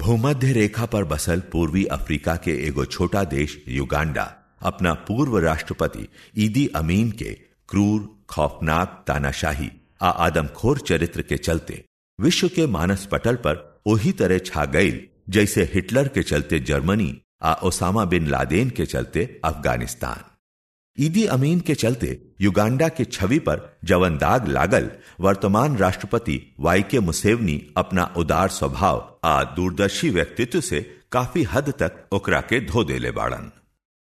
भूमध्य रेखा पर बसल पूर्वी अफ्रीका के एगो छोटा देश युगांडा अपना पूर्व राष्ट्रपति ईदी अमीन के क्रूर खौफनाक तानाशाही आ आदमखोर चरित्र के चलते विश्व के मानस पटल पर वही तरह छा गई जैसे हिटलर के चलते जर्मनी आ ओसामा बिन लादेन के चलते अफगानिस्तान ईदी अमीन के चलते युगांडा के छवि पर जवन दाग लागल वर्तमान राष्ट्रपति वाई के मुसेवनी अपना उदार स्वभाव आ दूरदर्शी व्यक्तित्व से काफी हद तक ओकरा के धो देले बाड़न